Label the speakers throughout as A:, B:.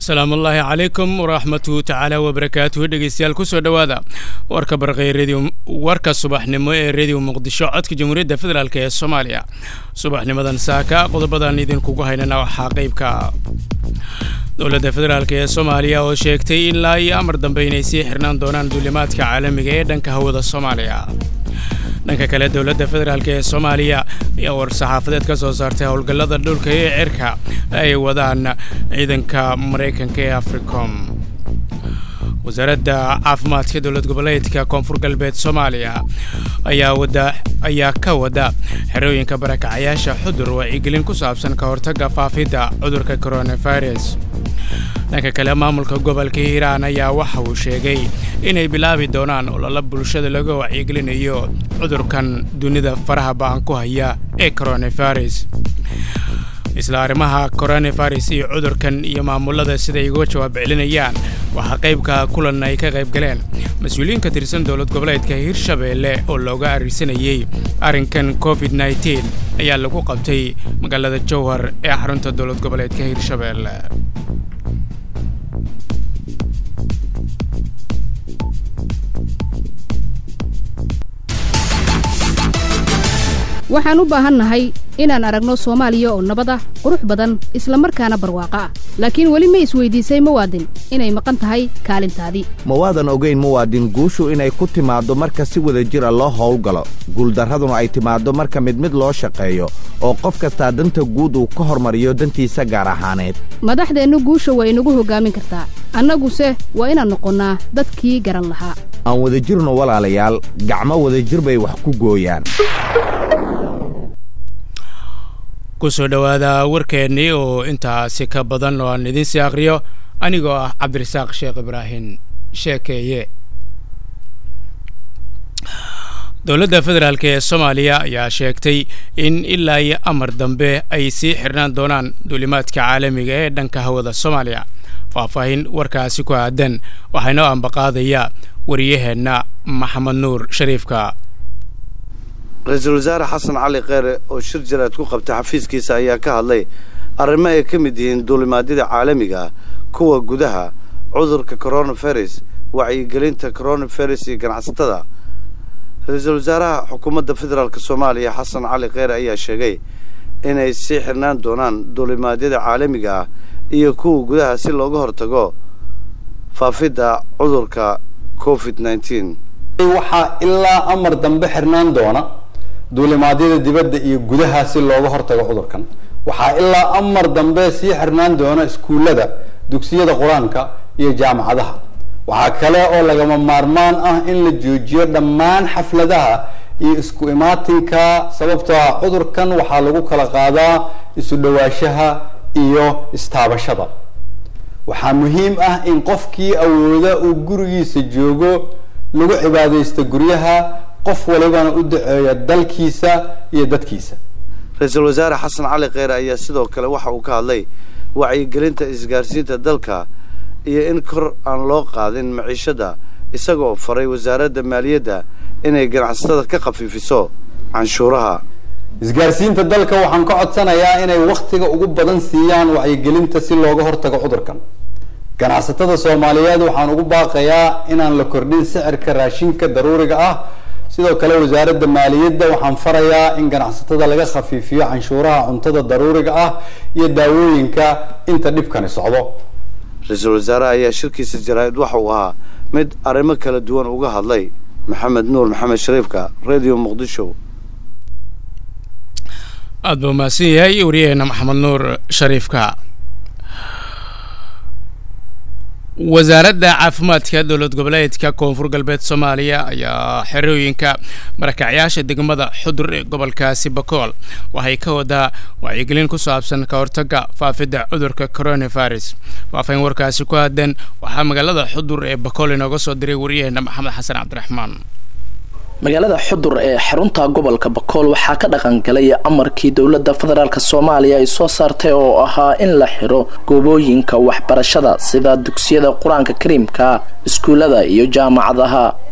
A: asalaamu ullaahi calaykum waraxmatu tacaala wabarakaatuhu dhegeystayaal kusoo dhowaada warka barqay radio warka subaxnimo ee rediyo muqdisho codka jamhuuriyadda federaalk ee soomaaliya subaxnimadan saaka qodobadan idinkugu haynana waxaa qeybka dowladda federaalk ee soomaaliya oo sheegtay ilaa iyo amar dambe inay sii xirnaan doonaan duulimaadka caalamiga ee dhanka hawada soomaaliya dhanka kale dowladda federaalk ee soomaaliya ayaa war-saxaafadeed ka soo saartay howlgallada dhulka ee cirka ay wadaan ciidanka maraykanka ee africom wasaaradda caafimaadka dowlad goboleedka koonfur galbeed soomaaliya ayaa wada ayaa ka wada xerooyinka barakacayaasha xudur wacyigelin ku saabsan ka hortagga faafidda cudurka coronavirus dhanka kale maamulka gobolka hiiraan ayaa waxa uu sheegay inay bilaabi doonaan ololo bulshada laga wacyigelinayo cudurkan dunida faraha ba'an ku haya ee coronavirus isla arrimaha coronavirus iyo cudurkan iyo maamulada siday uga jawaab celinayaan waxaa qaybka kulan ay ka qayb galeen mas-uuliyiin ka tirsan dowlad goboleedka hirshabeelle oo looga arrisanayey arrinkan covid nneteen ayaa lagu qabtay magaalada jowhar ee xarunta dowlad goboleedka hirshabeelle
B: waxaan u baahannahay inaan aragno soomaaliya oo nabad ah qurux badan isla markaana barwaaqo ah laakiin weli ma isweydiisay muwaadin inay maqan tahay kaalintaadii
C: mawaadan ogayn muwaadin guushu inay ku timaaddo marka si wada jira loo howlgalo guuldarraduna ay timaaddo marka mid mid loo shaqeeyo oo qof kastaa danta guud uu ka hormariyo dantiisa gaar ahaaneed
B: madaxdeennu guusha waa inagu hoggaamin kartaa annaguse waa inaan noqonnaa dadkii garan lahaa
C: aan wada jirno walaalayaal gacmo wadajir bay wax ku gooyaan
A: kusoo dhowaada warkeennii oo intaasi ka badan oo aan idiinsii akhriyo anigoo ah cabdirasaaq sheekh ibraahim sheekeeye dowladda federaalk ee soomaaliya ayaa sheegtay in ilaa iyo amar dambe ay sii xirnaan doonaan duulimaadka caalamiga ee dhanka hawada soomaaliya faahfaahin warkaasi ku aadan waxaa inoo ambaqaadaya wariyaheenna maxamed nuur shariifka
D: ra-iisul wasaare xasan cali kheyre oo shir jaraad ku qabtay xafiiskiisa ayaa ka hadlay arrimo ay ka mid yihiin duulimaadyada caalamiga kuwa gudaha cudurka coronavirus wacyigelinta coronavirus iyo ganacsatada ra-iisul wasaaraha xukuumadda federaalk soomaaliya xasan cali kheyre ayaa sheegay inay sii xirnaan doonaan duulimaadyada caalamiga ah iyo kuwa gudaha si looga hortago faafidda cudurka covid nneteen
E: waxaa ilaa amar dambe xirnaan doona duulimaadyada dibadda iyo gudaha si looga hortago cudurkan waxaa ilaa amar dambe sii xirnaan doona iskuullada dugsiyada qur-aanka iyo jaamacadaha waxaa kale oo lagama maarmaan ah in la joojiyo dhammaan xafladaha iyo isku imaatinka sababtoo ah cudurkan waxaa lagu kala qaadaa isu dhawaashaha iyo istaabashada waxaa muhiim ah in qofkii awooda uu gurigiisa joogo lagu cibaadaysta guryaha qof walibana u daceeya dalkiisa iyo dadkiisa
D: ra-iisul wasaare xasan cali kheyre ayaa sidoo kale waxa uu ka hadlay wacyigelinta isgaarsiinta dalka iyo in kor aan loo qaadin maciishada isagoo faray wasaaradda maaliyadda inay ganacsatada ka khafiifiso canshuuraha
E: isgaarsiinta dalka waxaan ka codsanayaa inay wakhtiga ugu badan siiyaan wacyigelinta si looga hortago cudurkan ganacsatada soomaaliyeed waxaan ugu baaqayaa inaan la kordhin sicirka raashinka daruuriga ah sidoo kale wasaaradda maaliyadda waxaan farayaa in ganacsatada laga khafiifiyo canshuuraha cuntada daruuriga ah iyo daawooyinka inta dhibkani socdo
D: ra-iisul wasaaraha ayaa shirkiisa jaraa'id waxa uu ahaa mid arrimo kala duwan uga hadlay maxamed nuur maxamed shariifka radio muqdisho
A: aada buu mahadsan yahay wariyaheenna maxamed nuur shariifka wasaaradda caafimaadka dowlad goboleedka koonfur galbeed soomaaliya ayaa xerooyinka barakacyaasha degmada xudur ee gobolkaasi bakool waxay ka wadaa wacyigelin ku saabsan ka hortagga faafidda cudurka coronavirus faafayn warkaasi ku aadan waxaa magaalada xudur ee bakool inooga soo diray wariyaheenna maxamed xasan cabdiraxmaan
F: magaalada xudur ee xarunta gobolka bakool waxaa ka dhaqangalay amarkii dowladda federaalk soomaaliya ay soo saartay oo ahaa in la xiro goobooyinka waxbarashada sida dugsiyada qur-aanka kariimka iskuullada iyo jaamacadaha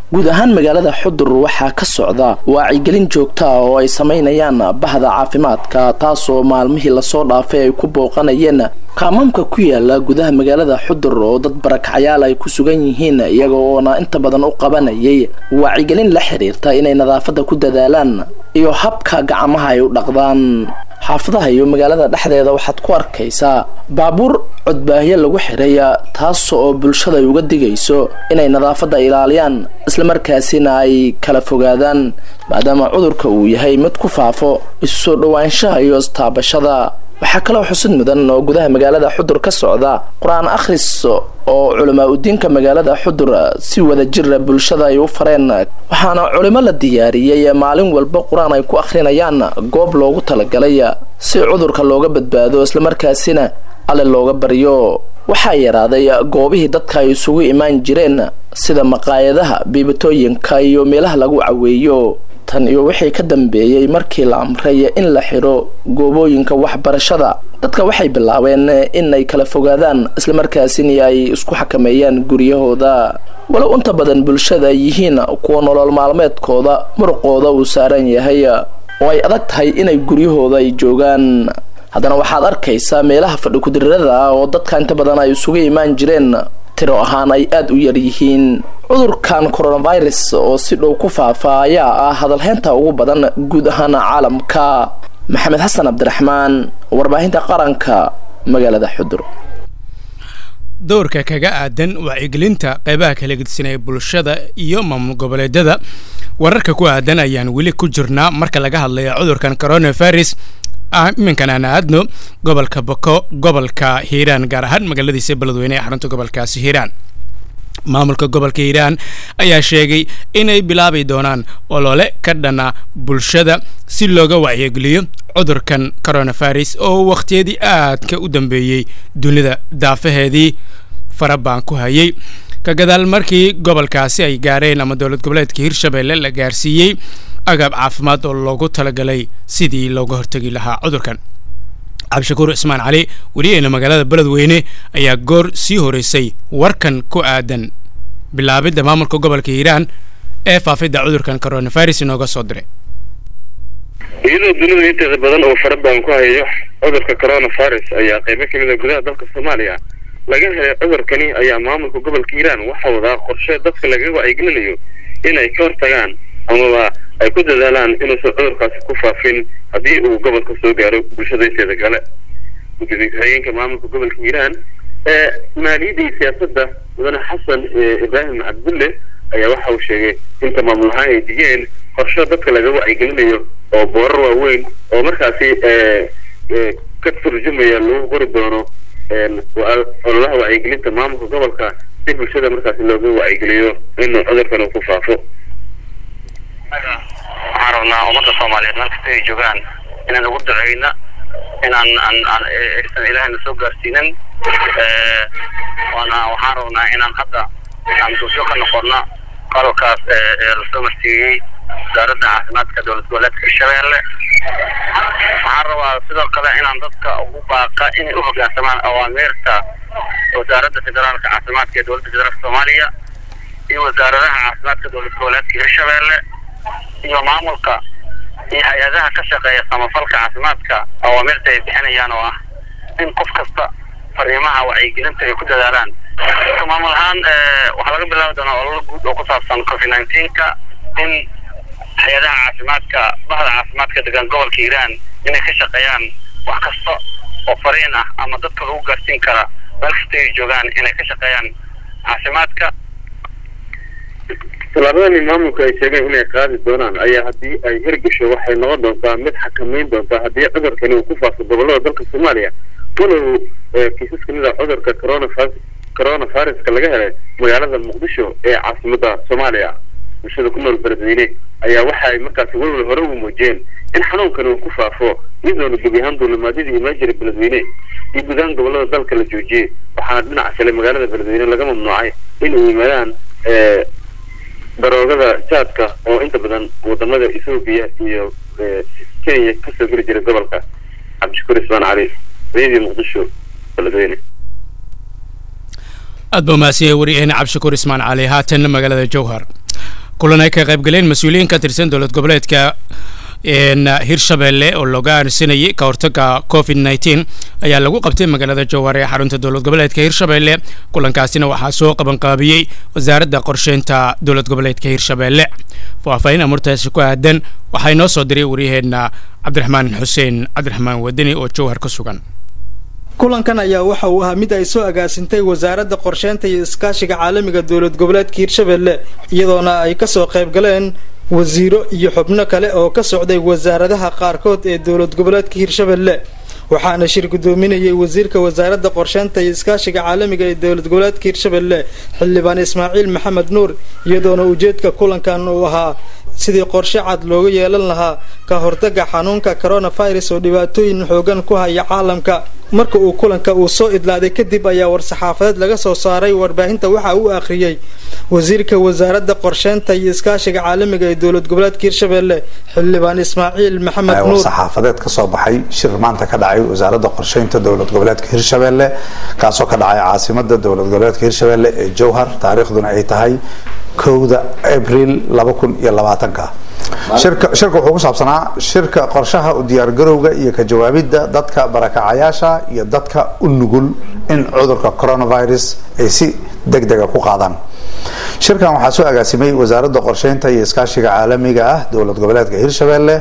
F: guud ahaan magaalada xudur waxaa ka socda waacigelin joogta ah oo ay samaynayaan bahda caafimaadka taasoo maalmihii lasoo dhaafay ay ku booqanayeen qaamaamka ku yaala gudaha magaalada xudur oo dad barakacyaal ay ku sugan yihiin iyaga oona inta badan u qabanayay waacigelin la xiriirta inay nadaafadda ku dadaalaan iyo habka gacmaha ay u dhaqdaan xaafadaha iyo magaalada dhexdeeda waxaad ku arkaysaa baabuur codbaahyo lagu xiray taas oo bulshada ay uga digayso inay nadaafadda ilaaliyaan islamarkaasina ay kala fogaadaan maadaama cudurka uu yahay mid ku faafo isu soo dhowaanshaha iyo istaabashada waxaa kaloo xusid mudan oo gudaha magaalada xudur ka socda qur-aan akhris oo culamaa udiinka magaalada xudur si wada jira bulshada ay u fareen waxaana culimo la diyaariyey maalin walba qur-aan ay ku akhrinayaan goob loogu talagalay si cudurka looga badbaado islamarkaasina alle looga baryo waxaa yaraaday goobihii dadka ay isugu imaan jireen sida maqaayadaha biibatooyinka iyo meelaha lagu caweeyo tan iyo wixii ka dambeeyey markii la amray in la xidho goobooyinka waxbarashada dadka waxay bilaabeen inay kala fogaadaan islamarkaasina ay isku xakameeyaan guryahooda walow inta badan bulshada ay yihiin kuwa nolol maalmeedkooda muruqooda uu saaran yahay oo ay adag tahay inay guryahooda ay joogaan haddana waxaad arkaysaa meelaha fadhi kudirirada ah oo dadka inta badan ay isugu imaan jireen tiro ahaan ay aada u yar yihiin cudurkan coronavirus oo si dhow ku faafa ayaa ah hadalheynta ugu badan guud ahaan caalamka maxamed xasan cabdiraxmaan warbaahinta qaranka magaalada xudur
A: dowrka kaga aadan wacyigelinta qeybaha kala gedisan ee bulshada iyo maamul goboleedyada wararka ku aadan ayaan weli ku jirnaa marka laga hadlayo cudurkan coronavirus iminkan aan aadno gobolka bako gobolka hiiraan gaar ahaan magaaladiisa beledweyne ee xarunta gobolkaasi hiiraan maamulka gobolka hiiraan ayaa sheegay inay bilaabi doonaan olole ka dhana bulshada si looga wacyigeliyo cudurkan coronavirus oo wakhtiyadii aadka u dambeeyey dunida daafaheedii farabaan ku hayay ka gadaal markii gobolkaasi ay gaareen ama dowlad goboleedka hirshabelle la gaarsiiyey agab caafimaad oo loogu talagalay sidii looga hortegi lahaa cudurkan cabdishakuur cismaan cali weliyeena magaalada beledweyne ayaa goor sii horeysay warkan ku aadan bilaabidda maamulka gobolka hiiraan ee faafidda cudurkan coronavirus inooga soo diray
G: iyadoo dunida inteeda badan oo farabaan ku hayo cudurka coronavirus ayaa qaybo kamid a gudaha dalka soomaaliya laga helay cudurkani ayaa maamulka gobolka hiiraan waxaa wadaa qorshe dadka lagaga wacyigelinayo inay ka hortagaan amaba ay ku dadaalaan inuusan cudurkaasi ku faafin haddii uu gobolka soo gaaro bulshada inteeda kale gudoomiye ku-xigeenka maamulka gobolka hiiraan ee maaliyadda iyo siyaasadda mudane xasan ibraahim cabdulle ayaa waxa uu sheegay inta maamul ahaan ay digeen qorshe dadka laga wacyigelinayo oo boorar waaweyn oo markaasi ka turjumaya lagu qori doono ololaha wacyigelinta maamulka gobolka si bulshada markaasi looga wacyigeliyo inuu cudurkan uu ku faafo
H: waxaan rabnaa ummadda soomaaliyeed meel kasta ay joogaan inaan ugu duceyna inaan aan aysan ilaahayna soo gaarsiinin waana waxaan rabnaa inaan hadda aan duusyo ka noqono qalabkaas lasoo marsiiyey wasaaradda caafimaadka dowlad goboleedka hirshabeelle waxaan rabaa sidoo kale inaan dadka ugu baaqa inay u hoggaansamaan awaamirta wasaaradda federaalka caafimaadka ee dowladda federaalka soomaaliya iyo wasaaradaha caafimaadka dowlad goboleedka hirshabeelle iyo maamulka iyo hay-adaha ka shaqeeya samafalka caafimaadka awaamirta ay bixinayaan oo ah in qof kasta fariimaha wacyigelinta ay ku dadaalaan maamul ahaan waxaa laga bilaabi doonaa ololo guud oo ku saabsan covid nineteenka in hay-adaha caafimaadka bahda caafimaadka degan gobolka hiiraan inay ka shaqeeyaan wax kasta oo fariin ah ama dadka lagu gaarsiin kara meel kasta ay joogaan inay ka shaqeeyaan caafimaadka
G: tallaabadani maamulka ay sheegeen inay qaadi doonaan ayaa haddii ay hirgasho waxay noqon doontaa mid xakameyn doontaa haddii cudurkani uu ku faafo gobolada dalka soomaaliya walow kiisas kamid a cudurka coronavirus coronaviruska laga helay magaalada muqdisho ee caasimadda soomaaliya bulshada ku nool beledweyne ayaa waxa ay markaasi walwal hore ugu muujiyeen in xanuunkan uu ku faafo iyadoona gebi ahaan duulimaadyadii imaan jiray beledweyne iyo gudahaan gobolada dalka la joojiyey waxaana dhinaca kale magaalada beledweyne laga mamnuucay in uu yimaadaan daroogada jaadka oo inta badan wadamada ethoobiya iyo kenya kasoo geli jiray gobolka cabdishakuur ismaan cali radio muqdisho beledweyne
A: aad baa mahadsan yahay wariyeena cabdishakuur ismaan cali haatan magaalada jowhar kulan ay ka qaybgaleen mas-uuliyiin ka tirsan dowlad goboleedka hirshabelle oo looga aansanayay ka hortaga covid nneteen ayaa lagu qabtay magaalada jowhar ee xarunta dowlad goboleedka hirshabelle kulankaasina waxaa soo qabanqaabiyey wasaaradda qorsheynta dowlad goboleedka hirshabelle faahfaahin amurtaasi ku aadan waxaa inoo soo diray waryaheena cabdiraxmaan xuseen cabdiraxmaan wadani oo jowhar ka sugan
I: kulankan ayaa waxa uu ahaa mid ay soo agaasintay wasaaradda qorsheynta iyo iskaashiga caalamiga dowlad goboleedka hirshabelle iyadoona ay kasoo qayb galeen wasiiro iyo xubno kale oo ka socday wasaaradaha qaarkood ee dowlad goboleedka hirshabelle waxaana shir gudoominayay wasiirka wasaaradda qorsheynta iyo iskaashiga caalamiga ee dowlad goboleedka hirshabelle xildhibaan ismaaciil maxamed nuur iyadoona ujeedka kulankan uu ahaa sidii qorshe cad looga yeelan lahaa ka hortaga xanuunka coronavirus oo dhibaatooyin xoogan ku haya caalamka marka uu kulanka uu soo idlaaday kadib ayaa war-saxaafadeed laga soo saaray warbaahinta waxa uu akhriyey wasiirka wasaaradda qorsheynta iyo iskaashiga caalamiga ee dowlad goboleedka hirshabelle xildhibaan ismaaciil maxamed nuur
J: war-saxaafadeed ka soo baxay shir maanta ka dhacay wasaaradda qorsheynta dowlad goboleedka hirshabelle kaasoo ka dhacay caasimada dowlad goboleedka hirshabelle ee jowhar taariikhduna ay tahay kowda abril laba kun iyo labaatanka shirka shirka wuxuu ku saabsanaa shirka qorshaha u diyaargarowga iyo ka jawaabidda dadka barakacayaasha iyo dadka u nugul in cudurka coronavirus ay si deg dega ku qaadaan shirkan waxaa soo agaasimay wasaaradda qorsheynta iyo iskaashiga caalamiga ah dowlad goboleedka hirshabelle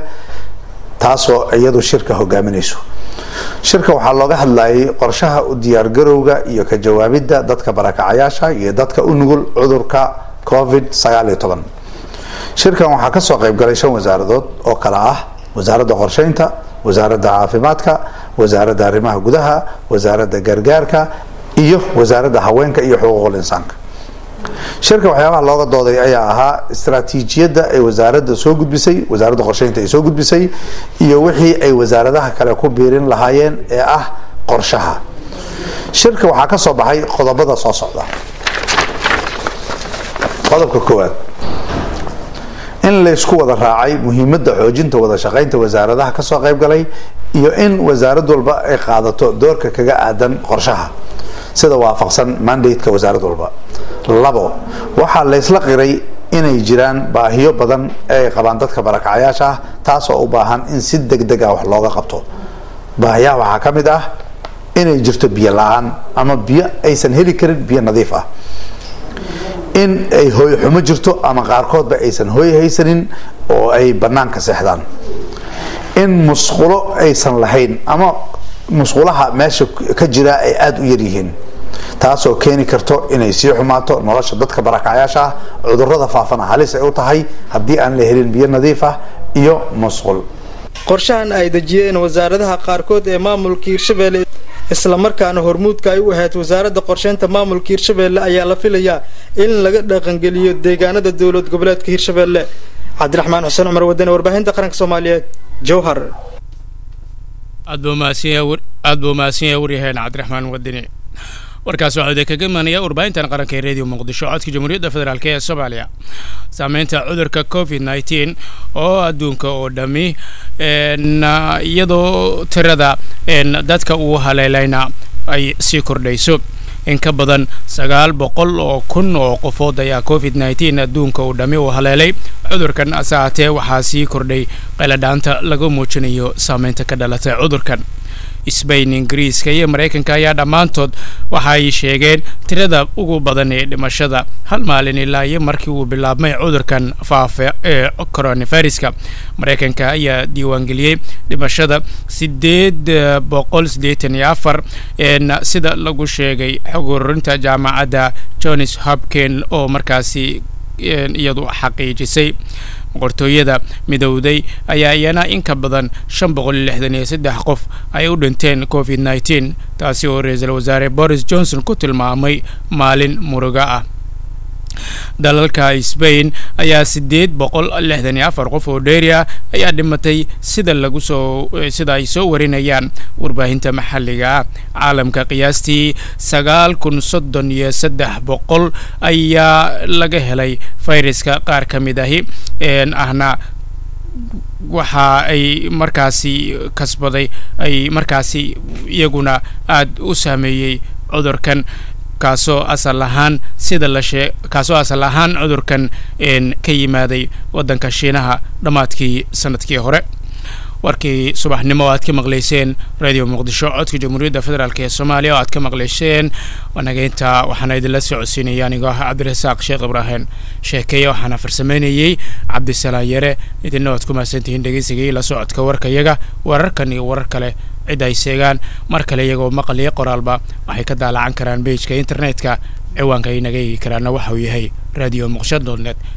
J: taasoo iyadu shirka hogaaminayso shirka waxaa looga hadlayay qorshaha u diyaargarowga iyo ka jawaabidda dadka barakacayaasha iyo dadka u nugul cudurka covid sagaal iyo toban shirkan waxaa kasoo qayb galay shan wasaaradood oo kale ah wasaaradda qorsheynta wasaaradda caafimaadka wasaaradda arrimaha gudaha wasaaradda gargaarka iyo wasaaradda haweenka iyo xuquuqul insaanka shirka waxyaabaha looga dooday ayaa ahaa istaraatiijiyadda ay wasaaradda soo gudbisay wasaaradda qorsheynta ay soo gudbisay iyo wixii ay wasaaradaha kale ku biirin lahaayeen ee ah qorshaha shirka waxaa ka soo baxay qodobada soo socda qodobka koowaad in laysku wada raacay muhiimadda xoojinta wada shaqaynta wasaaradaha kasoo qayb galay iyo in wasaarad walba ay qaadato doorka kaga aadan qorshaha sida waafaqsan mandateka wasaarad walba labo waxaa laysla qiray inay jiraan baahiyo badan ee ay qabaan dadka barakacayaasha ah taasoo u baahan in si deg deg ah wax looga qabto baahiyaha waxaa ka mid ah inay jirto biyo la-aan ama biyo aysan heli karin biyo nadiif ah in ay hooy xumo jirto ama qaarkoodba aysan hooy haysanin oo ay banaanka seexdaan in musqulo aysan lahayn ama musqulaha meesha ka jira ay aada u yaryihiin taasoo keeni karto inay sii xumaato nolosha dadka barakacayaasha ah cudurada faafana halis ay u tahay haddii aan la helin biyo nadiif ah iyo musqul
I: qorshahan ay dejiyeen wasaaradaha qaarkood ee maamulka hirshabelle islamarkaana hormuudka ay u ahayd wasaaradda qorsheynta maamulka hirshabelle ayaa la filayaa in laga dhaqangeliyo deegaanada dowlad goboleedka hirshabelle cabdiraxmaan xuseen cumar wadane warbaahinta qaranka soomaaliyeed jowhar
A: aad buu mahadsan yahay waryaheen cabdiraxmaan wadani warkaas waxaa idin kaga imanaya warbaahintan qaranka ee radio muqdisho codka jamhuuriyadda federaalk ee soomaaliya saameynta cudurka covid nneteen oo adduunka oo dhammi iyadoo tirada dadka uu haleelayna ay sii kordhayso in ka badan sagaal boqol oo kun oo qofood ayaa covid nneteen adduunka uu dhammi uu haleelay cudurkan ase haatee waxaa sii kordhay qayladhaanta laga muujinayo saameynta ka dhalatay cudurkan sbain ingiriiska iyo maraykanka ayaa dhammaantood waxa ay sheegeen tirada ugu badan ee dhimashada hal maalin ilaa iyo markii uu bilaabmay cudurkan faafa ee coronaviruska maraykanka ayaa diiwaangeliyey dhimashada sideed boqol siddeetan iyo afar sida lagu sheegay xog ururinta jaamacadda johns hopkin oo markaasi iyadu xaqiijisay boqortooyada midowday ayaa iyana in ka badan shan boqol iyo lixdan iyo saddex qof ay u dhinteen covid nneteen taasi oo ra-iisul wasaare boris johnson ku tilmaamay maalin muruga ah dalalka sbain ayaa sideed boqol lixdan iyo afar qof oo dheeri ah ayaa dhimatay sida lagu soo sida ay soo warinayaan warbaahinta maxalliga ah caalamka qiyaastii sagaal kun soddon iyo saddex boqol ayaa laga helay fayraska qaar ka mid ahi ahna waxa ay markaasi kasbaday ay markaasi iyaguna aada u saameeyey cudurkan kaasoo asal ahaan sida la shee kaasoo asal ahaan cudurkan ka yimaaday waddanka shiinaha dhammaadkii sanadkii hore warkii subaxnimo oo aad ka maqlayseen radio muqdisho codka jamhuuriyadda federaalk ee soomaaliya oo aad ka maqlayseen wanageynta waxaana idinla socodsiinaya anigoo ah cabdirasaaq sheekh ibraahim sheekeeye waxaana farsameynayey cabdisalaan yare idinna waad ku mahadsantihiin dhegeysigii la socodka warkayaga wararkan iyo warar kale cid ay seegaan mar kale iyagoo maqal iyo qoraalba waxay ka daalacan karaan beijka internetka ciwaanka ay naga eegi karaana waxa uu yahay radio muqsha dot net